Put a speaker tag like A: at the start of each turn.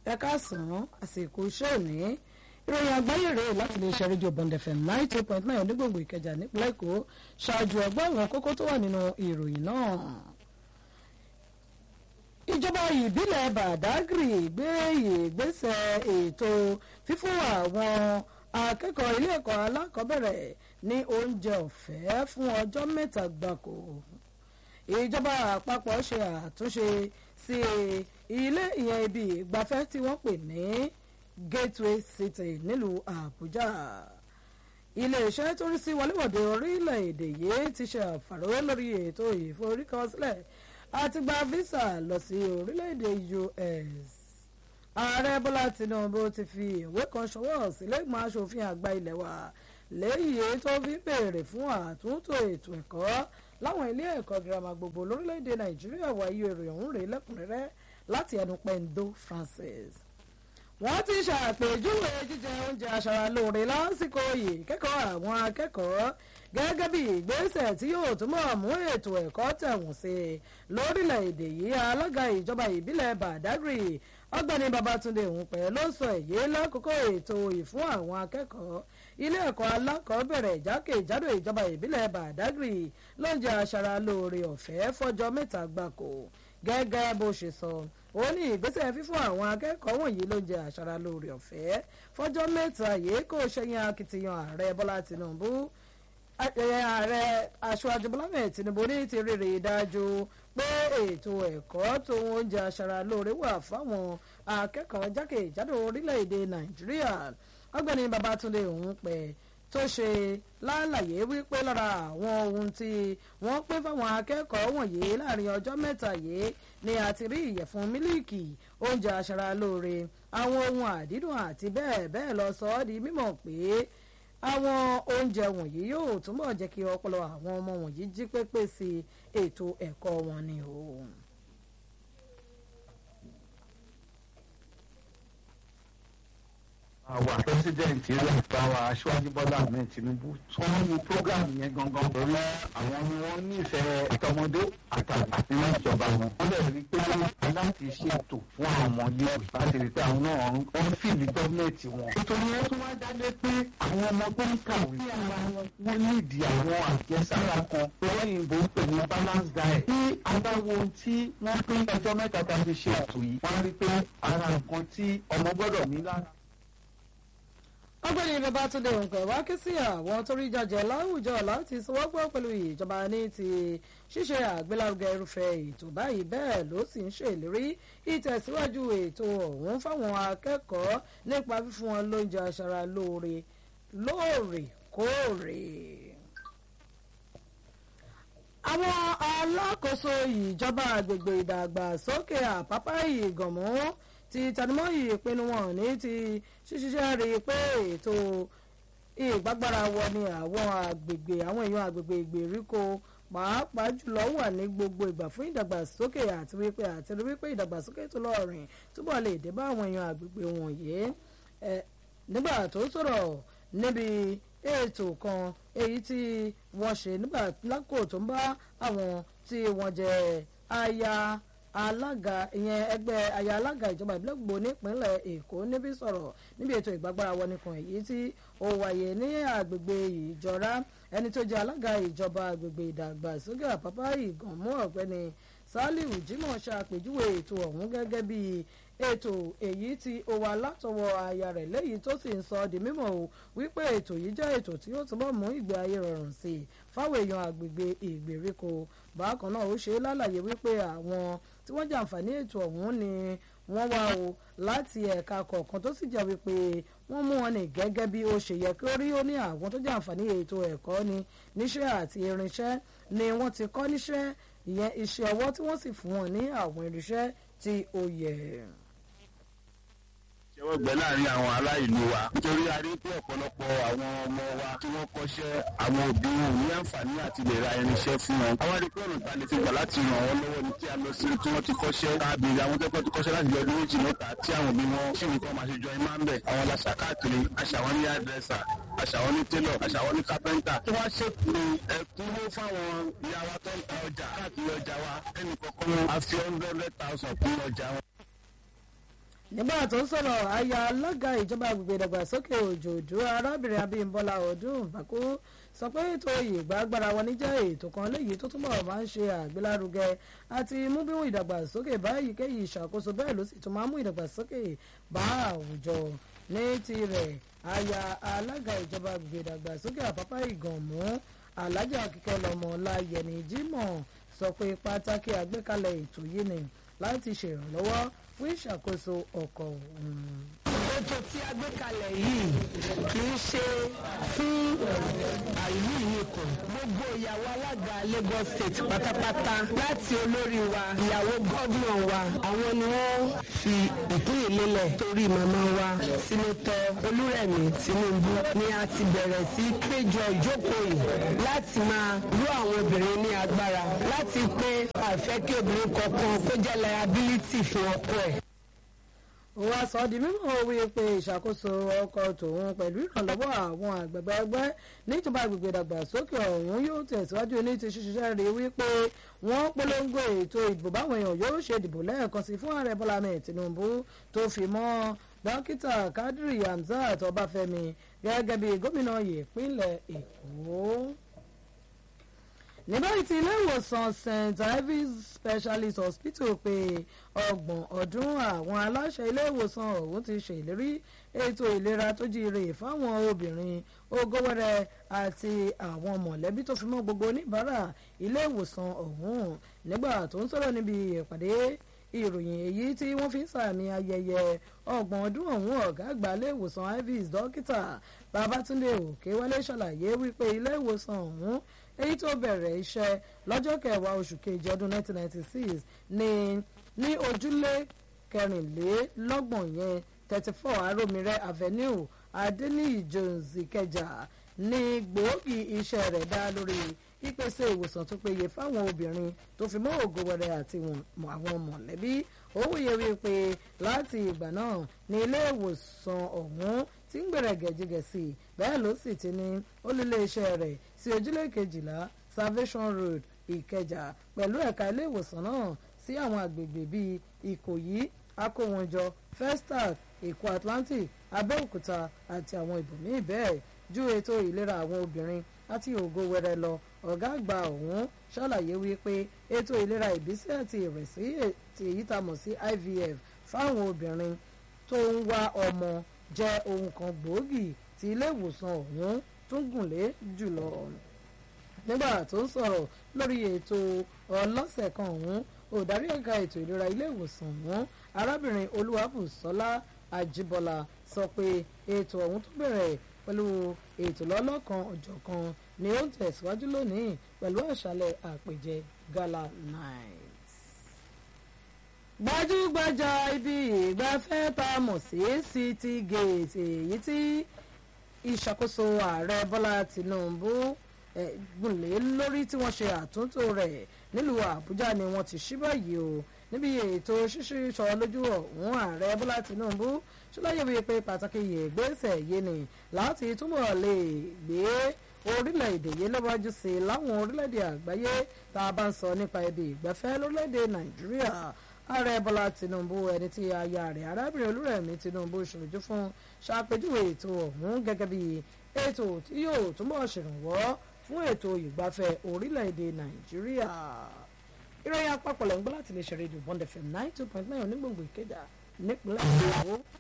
A: ẹ káàsán àsìkò iṣẹ́ òní ìròyìn àgbáyé rèé láti lè ṣe rédíò bond fm ninety two point nine onígbòǹgbò ìkẹjà nípínlẹ̀ èkó ṣáájú ẹgbẹ́ àwọn kókó tó wà nínú ìròyìn náà. ìjọba ìbílẹ̀ badagry gbé ìgbésẹ̀ ètò fífún àwọn akẹ́kọ̀ọ́ ilé ẹ̀kọ́ alákọ̀ọ́bẹ̀rẹ̀ ní oúnjẹ ọ̀fẹ́ fún ọjọ́ mẹ́ta gbáko ìjọba àpapọ̀ ṣe àtúnṣe sí ilé ìyẹn ibi ìgbafẹ́ tí wọ́n pè ní gateway city nílùú àbújá iléeṣẹ́ tó rí sí wọléwọ̀de orílẹ̀-èdè yìí ti ṣe àfàró lórí ètò ìforúkọsílẹ̀ àti gba visa lọ sí orílẹ̀-èdè us ààrẹ bọ́lá tinubu ti fi ìwé kan ṣọwọ́ sílẹ̀gbọ́n aṣòfin àgbà ilé wa lẹ́yìn tó fi béèrè fún àtúntò ètò ẹ̀kọ́ láwọn ilé ẹ̀kọ́ girama gbogbo lórílẹ̀‐èdè nàìjíríà wáyé èrè ọ̀hún rèé lẹ́kùnrẹ́rẹ́ láti ẹnu pendo francis. wọ́n ti ṣàpèjúwe jíjẹ oúnjẹ aṣaralóore lásìkò yìí kẹ́kọ̀ọ́ àwọn akẹ́kọ̀ọ́ gẹ́gẹ́ bí ìgbésẹ̀ tí yóò túnbọ̀ mú ètò ẹ̀kọ́ tẹ̀wọ̀n sí i lórílẹ̀‐èdè yìí alága ìjọba ìbílẹ̀ badagry ọgbẹ́ni babatunde òǹpẹ̀ ló sọ èyí lákòókò ètò ìfún àwọn akẹ́kọ̀ọ́ ilé ẹ̀kọ́ alákọ̀ọ́bẹ̀rẹ̀ jákèjádò ìjọba ìbílẹ̀ badagry lóúnjẹ aṣaralóore ọ̀fẹ́ fọ́jọ́ mẹ́ta gbáko gẹ́gẹ́ bó ṣe sọ ó ní ìgbésẹ̀ fífún àwọn akẹ́kọ̀ọ́ wọ̀nyí lóúnjẹ aṣaralóore ọ̀fẹ́ fọ́jọ́ mẹ́ta yìí kò ṣẹ̀yìn akitiyan ààrẹ bọ́lá tinubu ààrẹ aṣáájú bọ́lá mẹ́ẹ̀ tinubu ní ti rírì dájú pé ètò ẹ̀kọ́ tó oúnjẹ aṣaralóore wà fáwọn akẹ́kọ̀ọ́ jákèjádò orílẹ̀-èdè nàìjíríà ọgbẹ́ni babatunde òun pẹ̀ tó ṣe lálàyé wípé lára àwọn ohun tí wọ́n pín fáwọn akẹ́kọ̀ọ́ wọ̀nyí láàrin ọjọ́ mẹ́ta yìí ni a ti rí ìyẹ̀fun mílíìkì oúnjẹ aṣaralóore àwọn ohun àdídùn àti bẹ́ẹ̀ bẹ́ẹ̀ lọ sọ ọ́ di mímọ̀ pé àwọn oúnjẹ wọ̀nyí yóò túbọ̀ jẹ́ kí ọpọlọ àwọn ọmọ wọ̀nyí jí pépé sí ètò ẹ̀kọ́ wọn ni o.
B: àwa president rẹ báwa aṣáájú bọ́lá ahmed tinubu tí wọ́n ní program yẹn gangan torí àwọn ni wọ́n nífẹ̀ẹ́ àtọmọdé àtàgbà nínú ìjọba wọn. wọ́n lè rí i pé aláǹtí ṣètò fún àwọn ọmọléèwé láti rí i pé àwọn náà wọ́n fìlì gọ́ọ̀mẹ̀ntì wọn. nítorí wọ́n tún wá dálé pé àwọn ọmọ tó ń kàwé sí ara wọn wọ́n nídìí àwọn àjẹsára kan lóyìnbó ń pè ní balance diet. tí adáwo tí wọ́n pín ọjọ́ mẹ́ta tá a fi ṣe ètò yìí wọ́n rí i pé ara nǹkan tí ọmọ gbọ́dọ̀ ní lára
A: ọgbẹ́ni babatunde nǹkan wá ké sí àwọn tó rí jàjẹ́ láwùjọ láti sọwọ́pọ̀ pẹ̀lú ìjọba ní ti ṣíṣe àgbélárugẹ irúfẹ́ ètò báyìí bẹ́ẹ̀ ló sì ń ṣèlérí ìtẹ̀síwájú ètò ọ̀hún fáwọn akẹ́kọ̀ọ́ nípa fífún wọn lóúnjẹ aṣara lóore lóòrèkóòrè. àwọn alákòóso ìjọba àgbègbè ìdàgbàsókè àpápá ìgànmú ti tanimọ́ ìpinnu wọn ní ti ṣíṣiṣẹ́ rí i pé ètò ìgbàgbára wọ ni àwọn àgbègbè àwọn èèyàn àgbègbè ìgbèríko pàápàá jùlọ wà ní gbogbo ìgbà fún ìdàgbàsókè àti wípé àti rí wípé ìdàgbàsókè tó lọ́ọ̀rìn túbọ̀ lè dé bá àwọn èèyàn àgbègbè wọ̀nyí nígbà tó sọ̀rọ̀ níbi ètò kan èyí tí wọ́n ṣe nígbà lákò tó ń bá àwọn tí wọ́n jẹ́ aya alága ìyẹn ẹgbẹ́ aya alága ìjọba ìbílẹ̀ gbogbo nípínlẹ̀ èkó níbi sọ̀rọ̀ níbi ètò ìgbàgbára wọn nìkan èyí tí ó wáyé ní àgbègbè ìjọra ẹni tó jẹ́ alága ìjọba àgbègbè ìdàgbàsókè àpápá ìgànmú ọ̀gbẹ́ni saliu jimoh ṣàpèjúwe ètò ọ̀hún gẹ́gẹ́ bí ètò èyí tí ó wà látọwọ́ aya rẹ̀ lẹ́yìn tó sì ń sọ di mímọ̀ o wípé ètò yìí jẹ́ ètò tí ó túbọ̀ mú ìgbé ayé rọrùn sí i fáwọn èèyàn àgbègbè ìgbèríko bákan náà ó ṣe é lálàyé wípé àwọn tí wọ́n jàǹfààní ètò ọ̀hún ni wọ́n wá o láti ẹ̀ka kọ̀ọ̀kan tó sì jẹ́ wípé wọ́n mú wọn ní gẹ́gẹ́ bí ó ṣe yẹ kí ó rí ó ní àwọn tó jàǹfààní ètò ẹ̀kọ́ ni níṣẹ́ àti irinṣẹ́ ni wọ́n ti kọ́ níṣẹ́ ìyẹn iṣẹ́ ọwọ́ tí wọ́n sì fún wọn ní àwọn irinṣẹ́ tí ó yẹ
C: ṣẹ́wọ́ gbẹ́ láàrin àwọn ará ìlú wa nítorí a rí pé ọ̀pọ̀lọpọ̀ àwọn ọmọ wa tí wọ́n kọ́ṣẹ́ àwọn òbí wọn ní àǹfààní àti lè ra irinṣẹ́ fún wọn. àwọn rí pé ọ̀nà ta lè fi gbà láti ràn wọ́n lọ́wọ́ ni kí a lọ sí tí wọ́n ti kọ́ṣẹ́ káàbìrì àwọn tẹ́kọ̀ọ́ ti kọ́ṣẹ́ láti ọdún méjì mẹ́ta tí àwọn òbí wọn ṣì nìkan máa ṣe jọ imá ń bẹ̀. àwọn làṣà káàkiri aṣàwọn ní àdírẹ́sà aṣàwọn ní télọ̀ aṣàwọn ní kápẹ́ńtà tí wọ́n ṣètò ẹ̀kúnwó fáwọn ìyá wa tó ń ta ọjà káàkiri ọjà wa ẹnì kọ̀ọ̀kan a fi hundred thousand kún ọjà wọn
A: nígbà tó ń sọ̀rọ̀ aya alága ìjọba agbègbè ìdàgbàsókè òjòdú arábìnrin abímbọ́lá ọdún bàkú sọ pé ètò ìgbàgbára wọn níjẹ́ ètò kan léyìí tó túbọ̀ máa ń ṣe àgbélárugẹ àti mú bí ìdàgbàsókè bá èyíkéyìí ìṣàkóso bẹ́ẹ̀ ló sì tún máa ń mú ìdàgbàsókè bá àwùjọ ní tirẹ̀ aya alága ìjọba agbègbè ìdàgbàsókè àpápá ìgànmú alájà kíkẹ́ lọ́mọ láyẹ̀mí jímọ̀ sọ pé pàtàkì àgbékalẹ̀ ètò yìí ni láti ṣèrànlọ́wọ́ fún ìṣàkóso ọkọ̀ òun.
D: ètò tí a gbé kalẹ̀ yìí kì í ṣe fún àìlú nìkan gbogbo ìyàwó alága Lagos State pátápátá láti olórí wa ìyàwó gómìnà wa àwọn ni wọ́n fi ìpín ìlélẹ̀ torí màmá wa sínátọ̀ Olúrẹ̀mí Tinubu ni a ti bẹ̀rẹ̀ sí péjọ ìjókòó yìí láti máa rú àwọn obìnrin ní agbára láti pé àfẹ́ kí obìnrin kankan kó jẹ́ liability fún ọkọ ẹ̀
A: wọ́n sọ di mímọ̀ wí pé ìṣàkóso ọkọ̀ tòun pẹ̀lú ìrànlọ́wọ́ àwọn àgbẹ̀gbẹ̀ ẹgbẹ́ níjọba agbègbè ìdàgbàsókè ọ̀hún yóò tẹ̀síwájú ní ti ṣiṣẹ́ rí wípé wọ́n polongo ètò ìdìbò báwọn èèyàn yóò ṣe dìbò lẹ́ẹ̀kan sí fún ààrẹ bọ́lá ahmed tinubu tó fi mọ́ dókítà kadri hamzat ọbáfẹ́mi gẹ́gẹ́ bí gómìnà ìpínlẹ̀ èkó ní báyìí tí ilé ìwòsàn st ives specialist hospital pé ọgbọ̀n ọdún àwọn aláṣẹ ilé ìwòsàn ọ̀hún ti ṣèlérí ètò ìlera tó jíire fáwọn obìnrin ogówẹrẹ àti àwọn mọ̀lẹ́bí tó fi mọ́ gbogbo oníbàárà ilé ìwòsàn ọ̀hún nígbà tó ń sọ̀rọ̀ níbi ìpàdé ìròyìn èyí tí wọ́n fi ń sàmì ayẹyẹ ọgbọ̀n ọdún ọ̀hún ọ̀gá àgbà ilé ìwòsàn ives dókítà babatunde òkèwálé ṣàlàyé wípé ilé ìwòsàn ọ̀hún èyí tó bẹ̀rẹ̀ iṣẹ́ lọ́jọ́ kẹwàá oṣù kejì ọdún 1996 ní ní ojúlé kẹrìnlélọ́gbọ̀n yẹn 34 aromire avenue adeniyi jones ìkẹjà ní gbòógì iṣẹ́ rẹ̀ dá lórí ìpèsè ìwòsàn tó péye fáwọn obìnrin tó fi mọ́ ògo wẹrẹ àti àwọn mọ̀lẹ́bí ó wòye wípé láti ìgbà náà ní ilé ìwòsàn ọ̀hún tí ń gbẹ̀rẹ̀ gẹ̀jigẹ̀sì bẹ́ẹ̀ ló sì ti ní olùléeṣẹ́ rẹ̀ sí ojúlé kejìlá salvation road ìkẹjà pẹ̀lú ẹ̀ka ilé ìwòsàn náà sí àwọn àgbègbè bíi ìkòyí akówọnjọ festac èkó atlantic abẹ́òkúta àti àwọn ibòmíì bẹ́ẹ̀ ju ètò ìlera àwọn obìnrin àti ògo wẹrẹ lọ ọ̀gá àgbà ọ̀hún ṣàlàyé wípé ètò ìlera ìbísí àti ìrẹ̀sí èyí tá a mọ̀ sí ivf fáwọn obìnrin tó ń wá ọmọ jẹ́ ohun kan gbòógì tí ilé ìwòsàn ọ̀hún tún gùnlé jùlọ nígbà tó ń sọ̀rọ̀ lórí ètò ọlọ́sẹ̀ kan ọ̀hún olùdarí ẹ̀ka ètò ìlera ilé ìwòsàn ọ̀hún arábìnrin olúwàbùsọ́lá àjíbọ́lá sọ pé ètò ọ̀hún tó bẹ̀rẹ̀ pẹ̀lú ètò lọ́lọ́kan ọ̀jọ̀kan ni ó ń tẹ̀síwájú lónìí pẹ̀lú àṣálẹ̀ àpèjẹ gala night. gbajúgbajà ibi ìgbafẹ́ tá a mọ̀ sí city gate èyí tí ìṣàkóso ààrẹ bọ́lá tìǹbù gùnlé lórí tí wọ́n ṣe àtúntò rẹ̀ nílùú àbújá ni wọ́n ti ṣí báyìí o níbi ètò ṣíṣí sọ lójú ọ̀hún ààrẹ bọ́lá tìǹbù ṣọláyé wípé pé pàtàkì ìgbésẹ̀ yìí ni láti túbọ̀ lè gbé orílẹ̀-èdè yìí lọ́wọ́jú sí i láwọn orílẹ̀-èdè àgbáyé tá a bá ń sọ nípa ibi ìgbafẹ́ lórílẹ̀-èdè nàìjíríà ààrẹ bọ́lá tìǹbù ẹni tí aya rẹ̀ arábìnrin olúrẹ̀mí tìǹbù ṣojú fún ṣàpèjúwe ètò ọ̀hún gẹ́gẹ́ bí ètò tí yóò túbọ̀ ṣèrànwọ́ fún ètò ìgbafẹ́ orílẹ̀-èdè nàìjíríà ìròyìn àpapọ̀ lẹ́ngbọ́n láti lè ṣe rédíò bond fm nine two point nine onígbòǹgbò ìkéda nípínlẹ̀ èkó